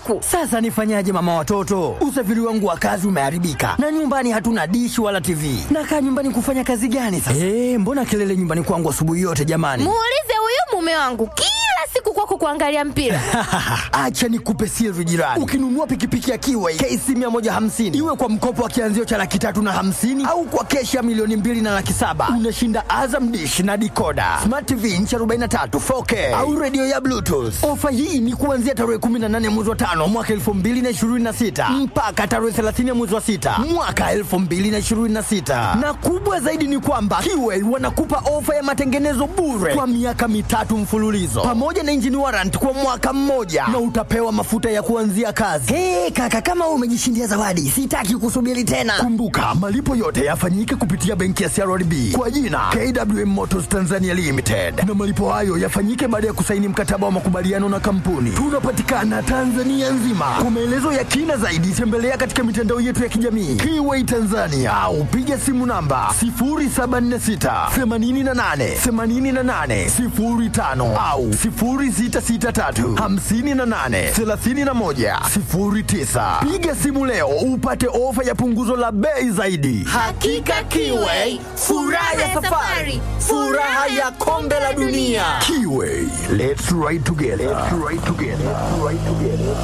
usiku. Sasa nifanyaje mama watoto? Usafiri wangu wa kazi umeharibika na nyumbani hatuna dishi wala TV. Nakaa nyumbani kufanya kazi gani sasa? Eh, mbona kelele nyumbani kwangu asubuhi yote jamani? Muulize huyu mume wangu kila siku kwako kuangalia mpira. Acha nikupe siri jirani. Ukinunua pikipiki ya Kiway KC 150 iwe kwa mkopo wa kianzio cha laki tatu na hamsini au kwa keshi ya milioni mbili na laki saba unashinda Azam dish na dikoda smart TV inchi 43 4K au redio ya Bluetooth. Ofa hii ni kuanzia tarehe 18 mwezi wa tano mwaka 2026 mpaka tarehe 30 mwezi wa sita mwaka 2026, na kubwa zaidi ni kwamba Kiway wanakupa ofa ya matengenezo bure kwa miaka mitatu mfululizo pamoja na engine warrant kwa mwaka mmoja na utapewa mafuta ya kuanzia kazi. Hey, kaka kama wewe umejishindia zawadi, sitaki kusubiri tena. Kumbuka malipo yote yafanyike kupitia benki ya CRDB kwa jina KWM Motors Tanzania Limited, na malipo hayo yafanyike baada ya kusaini mkataba wa makubaliano na kampuni. Tunapatikana Tanzania nzima. Kwa maelezo ya kina zaidi, tembelea katika mitandao yetu ya kijamii Kiway Tanzania au piga simu namba 0746 88 88 05 au 0663 58 31 09. Piga simu leo upate ofa ya punguzo la bei zaidi. Hakika Kiway, furaha ya safari, furaha ya kombe la dunia. Kiway, let's ride together. Let's ride together. Let's ride together.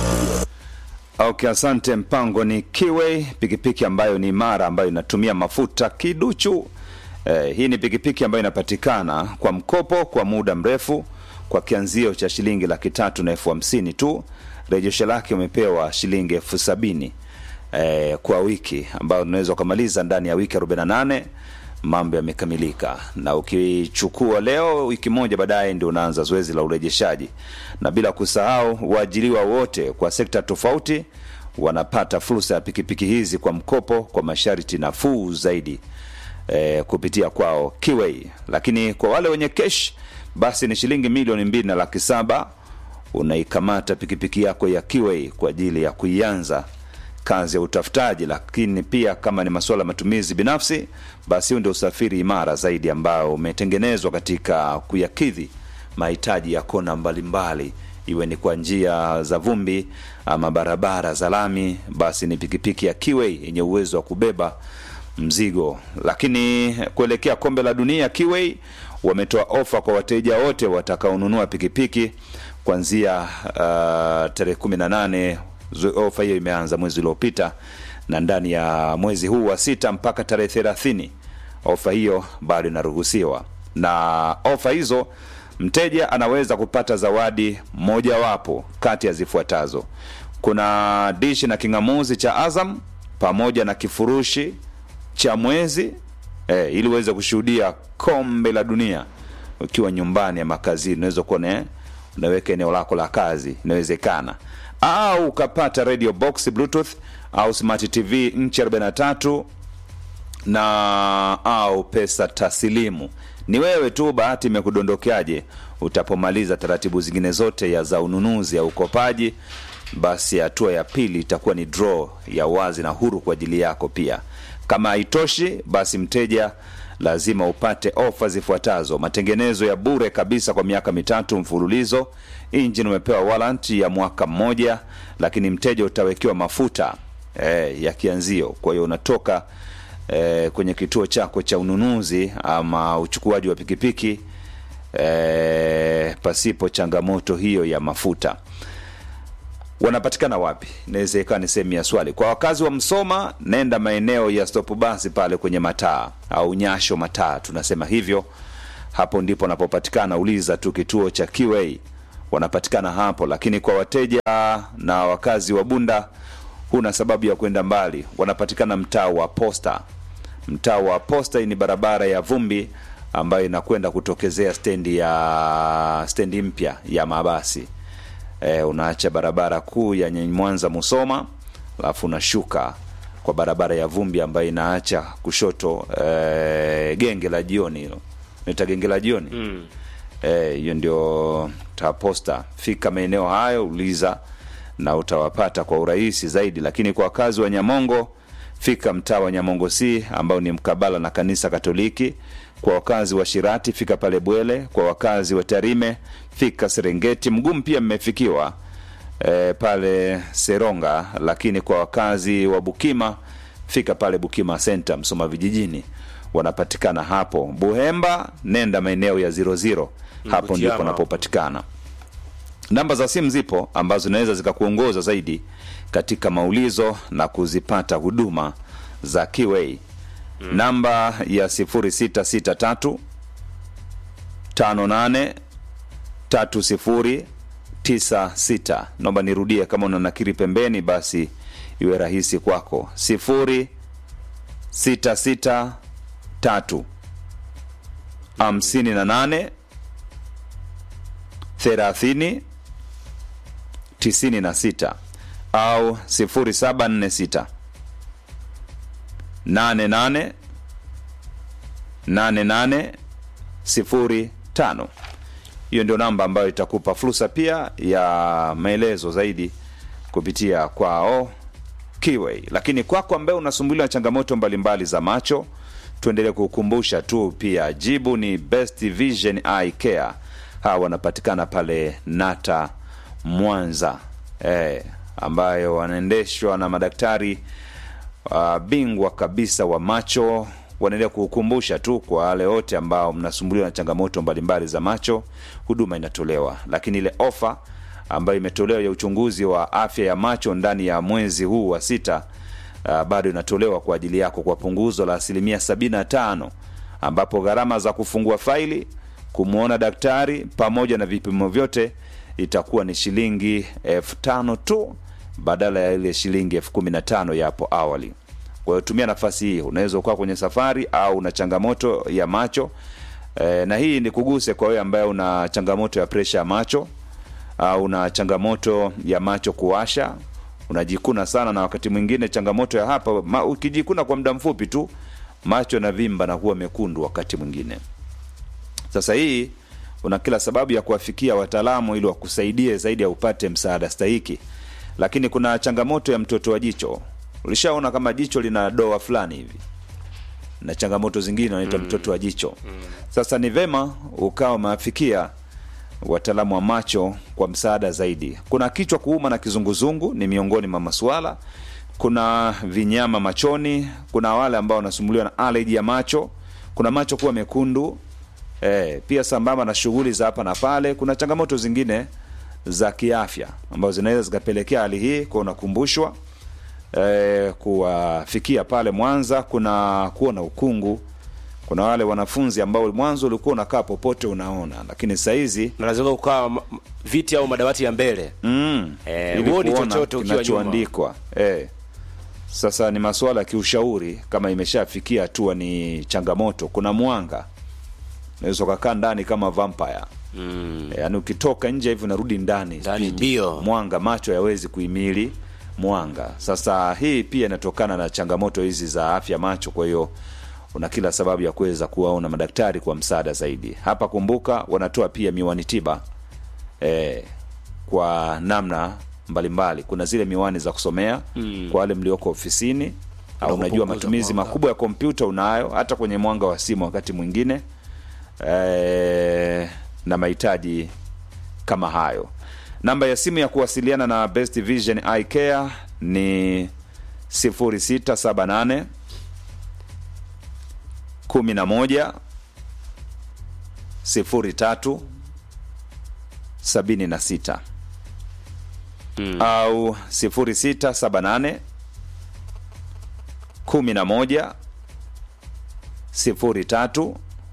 Okay, asante. Mpango ni Kiway, pikipiki ambayo ni imara, ambayo inatumia mafuta kiduchu. Eh, hii ni pikipiki ambayo inapatikana kwa mkopo kwa muda mrefu kwa kianzio cha shilingi laki tatu na elfu hamsini tu. Rejesho lake umepewa shilingi elfu sabini eh, kwa wiki ambayo unaweza ukamaliza ndani ya wiki 48 mambo yamekamilika, na ukichukua leo, wiki moja baadaye ndio unaanza zoezi la urejeshaji, na bila kusahau waajiriwa wote kwa sekta tofauti wanapata fursa ya pikipiki hizi kwa mkopo kwa masharti nafuu zaidi eh, kupitia kwao Kiway. Lakini kwa wale wenye kesh basi ni shilingi milioni mbili na laki saba unaikamata pikipiki yako ya Kiway kwa ajili ya kuianza kazi ya utafutaji. Lakini pia kama ni masuala ya matumizi binafsi, basi huu ndio usafiri imara zaidi ambao umetengenezwa katika kuyakidhi mahitaji ya kona mbalimbali, iwe ni kwa njia za vumbi ama barabara za lami, basi ni pikipiki ya Kiway yenye uwezo wa kubeba mzigo. Lakini kuelekea kombe la dunia, Kiway wametoa ofa kwa wateja wote watakaonunua pikipiki kuanzia uh, tarehe 18 ofa hiyo imeanza mwezi uliopita na ndani ya mwezi huu wa sita mpaka tarehe thelathini ofa hiyo bado inaruhusiwa na ofa hizo mteja anaweza kupata zawadi mojawapo kati ya zifuatazo kuna dishi na king'amuzi cha azam pamoja na kifurushi cha mwezi eh, ili uweze kushuhudia kombe la dunia ukiwa nyumbani ama kazini unaweza kuwa ne- unaweka eneo lako la kazi inawezekana au ukapata radio box bluetooth au smart tv nchi 43 na au pesa taslimu ni wewe tu bahati imekudondokeaje utapomaliza taratibu zingine zote ya za ununuzi au ukopaji basi hatua ya pili itakuwa ni draw ya wazi na huru kwa ajili yako pia kama haitoshi basi mteja lazima upate ofa zifuatazo matengenezo ya bure kabisa kwa miaka mitatu mfululizo injini umepewa warrant ya mwaka mmoja lakini mteja utawekewa mafuta eh, ya kianzio kwa hiyo unatoka eh, kwenye kituo chako cha ununuzi ama uchukuaji wa pikipiki eh, pasipo changamoto hiyo ya mafuta wanapatikana wapi inaweza ikawa ni sehemu ya swali kwa wakazi wa msoma nenda maeneo ya stop basi pale kwenye mataa au nyasho mataa tunasema hivyo hapo ndipo wanapopatikana uliza tu kituo cha qa wanapatikana hapo lakini kwa wateja na wakazi wa bunda huna sababu ya kwenda mbali wanapatikana mtaa wa posta mtaa wa posta hii ni barabara ya vumbi ambayo inakwenda kutokezea stendi ya stendi mpya ya mabasi e, unaacha barabara kuu ya Nye- mwanza musoma alafu unashuka kwa barabara ya vumbi ambayo inaacha kushoto e, genge la jioni hilo naita genge la jioni mm. e, hiyo ndio taposta fika maeneo hayo uliza na utawapata kwa urahisi zaidi lakini kwa wakazi wa nyamongo fika mtaa wa nyamongo c ambao ni mkabala na kanisa katoliki kwa wakazi wa shirati fika pale bwele kwa wakazi wa tarime fika serengeti mgumu pia mmefikiwa e, pale Seronga, lakini kwa wakazi wa Bukima fika pale Bukima Center Msoma vijijini, wanapatikana hapo. Buhemba nenda maeneo ya zero zero, hapo Butiama. ndipo wanapopatikana. Namba za simu zipo ambazo zinaweza zikakuongoza zaidi katika maulizo na kuzipata huduma za Kiway. Namba ya 0663 58 3096. Naomba nirudie, kama una nakiri pembeni, basi iwe rahisi kwako. 0663 58 30 96 au 0746 88 88 05. Hiyo ndio namba ambayo itakupa fursa pia ya maelezo zaidi kupitia kwao Kiway. Lakini kwako ambaye unasumbuliwa na changamoto mbalimbali za macho, tuendelee kukukumbusha tu pia, jibu ni Best Vision Eye Care. Hawa wanapatikana pale Nata Mwanza, eh, ambayo wanaendeshwa na madaktari uh, bingwa kabisa wa macho. Wanaendelea kukukumbusha tu kwa wale wote ambao mnasumbuliwa na changamoto mbalimbali za macho, huduma inatolewa, lakini ile ofa ambayo imetolewa ya uchunguzi wa afya ya macho ndani ya mwezi huu wa sita uh, bado inatolewa kwa ajili yako kwa punguzo la asilimia 75 ambapo gharama za kufungua faili kumwona daktari pamoja na vipimo vyote itakuwa ni shilingi elfu tano tu badala ya ile shilingi elfu kumi na tano ya hapo awali. Kwa hiyo tumia nafasi hii, unaweza ukawa kwenye safari au una changamoto ya macho e, na hii ni kuguse kwa wewe ambaye una changamoto ya presha ya macho au una changamoto ya macho kuwasha, unajikuna sana, na wakati mwingine changamoto ya hapa ma, ukijikuna kwa muda mfupi tu macho na vimba na kuwa mekundu wakati mwingine. Sasa hii una kila sababu ya kuwafikia wataalamu ili wakusaidie zaidi ya upate msaada stahiki. Lakini kuna changamoto ya mtoto wa jicho. Ulishaona kama jicho lina doa fulani hivi na changamoto zingine wanaita mtoto wa jicho. Sasa ni vema ukawa umewafikia wataalamu wa macho kwa msaada zaidi. Kuna kichwa kuuma na kizunguzungu ni miongoni mwa masuala. Kuna vinyama machoni, kuna wale ambao wanasumbuliwa na allergy ya macho, kuna macho kuwa mekundu e, pia sambamba na shughuli za hapa na pale. Kuna changamoto zingine za kiafya ambazo zinaweza zikapelekea hali hii, kwa unakumbushwa e, kuwafikia pale Mwanza. Kuna kuwa na ukungu, kuna wale wanafunzi ambao mwanzo ulikuwa unakaa popote unaona, lakini sahizi na lazima kukaa ma- ma- viti au madawati ya mbele mm, Eh, ili huoni kuona chochote ukiwa kinachoandikwa eh. Sasa ni masuala ya kiushauri, kama imeshafikia hatua ni changamoto. Kuna mwanga, unaweza ukakaa ndani kama vampire mm. Yaani ukitoka nje hivi unarudi ndani Ndani speed. mbio. mwanga, macho hayawezi kuhimili mwanga. Sasa hii pia inatokana na changamoto hizi za afya macho, kwa hiyo una kila sababu ya kuweza kuwaona madaktari kwa msaada zaidi. Hapa kumbuka, wanatoa pia miwani tiba eh, kwa namna mbalimbali. Kuna zile miwani za kusomea mm. kwa wale mlioko ofisini au unajua kupunguza matumizi mwanga. makubwa ya kompyuta unayo, hata kwenye mwanga wa simu wakati mwingine eh, na mahitaji kama hayo. Namba ya simu ya kuwasiliana na Best Vision Eye Care ni 0678 11 03 76 au 0678 11 03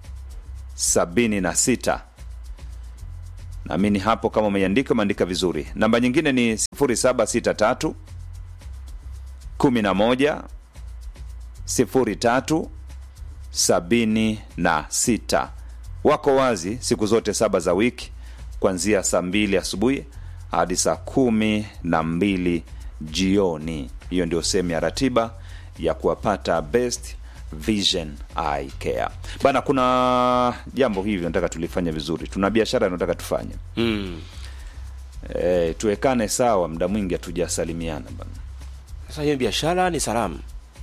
76 naamini hapo kama umeiandika umeandika vizuri namba nyingine ni 0763 11 03 76 wako wazi siku zote saba za wiki kuanzia saa mbili asubuhi hadi saa kumi na mbili jioni hiyo ndio sehemu ya ratiba ya kuwapata best vision eye care bana kuna jambo hivi nataka tulifanya vizuri tuna biashara nataka tufanye mm. e, tuwekane sawa muda mwingi hatujasalimiana bana Sasa hiyo biashara ni salamu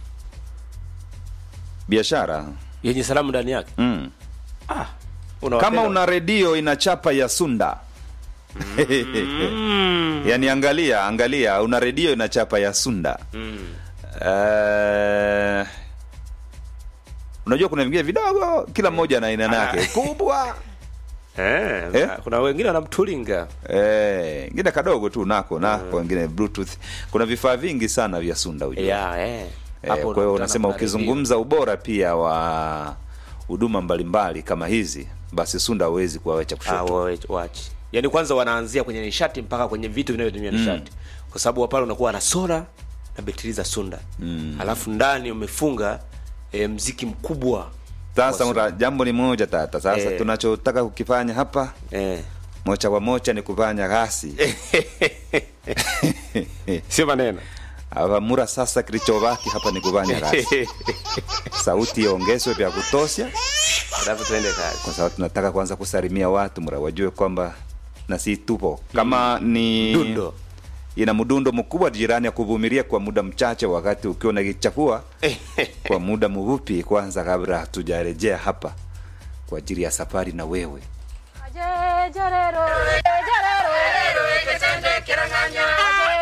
biashara yenye salamu ndani yake mm. Unawapenda- kama una redio ina chapa ya sunda yaani angalia angalia una redio ina chapa ya sunda Eh, unajua kuna vingine vidogo kila mmoja na aina yake kubwa eh, Eh? kuna wengine wanamtulinga Eh, ingine kadogo tu nako nako wengine bluetooth kuna vifaa vingi sana vya sunda ujue ya eh. Eh, Hapo kwa hiyo unakutana unasema na ukizungumza ubora pia wa huduma mbalimbali kama hizi basi sunda hawezi kuwawecha redio. Ah, kushoto wa- wachi yaani kwanza wanaanzia kwenye nishati mpaka kwenye vitu vinavyotumia nishati kwa sababu pale unakuwa na sola na betri za sunda mm. alafu ndani umefunga e, mziki mkubwa sasa wa uta- jambo ni moja tata sasa Eh. tunachotaka kukifanya hapa eh. mocha kwa mocha ni kufanya gasi sio maneno avamura sasa kilichobaki hapa ni kufanya gasi sauti iongezwe vya kutosha alafu tuende kazi kwa sababu tunataka kwanza kusalimia watu mura wajue kwamba na si tupo kama ni Dundo. ina mdundo mkubwa jirani ya kuvumilia kwa muda mchache wakati ukiwa unakichafua kwa muda mfupi kwanza kabla hatujarejea hapa kwa ajili ya safari na wewe Aje, jarero, aje, jarero, aje,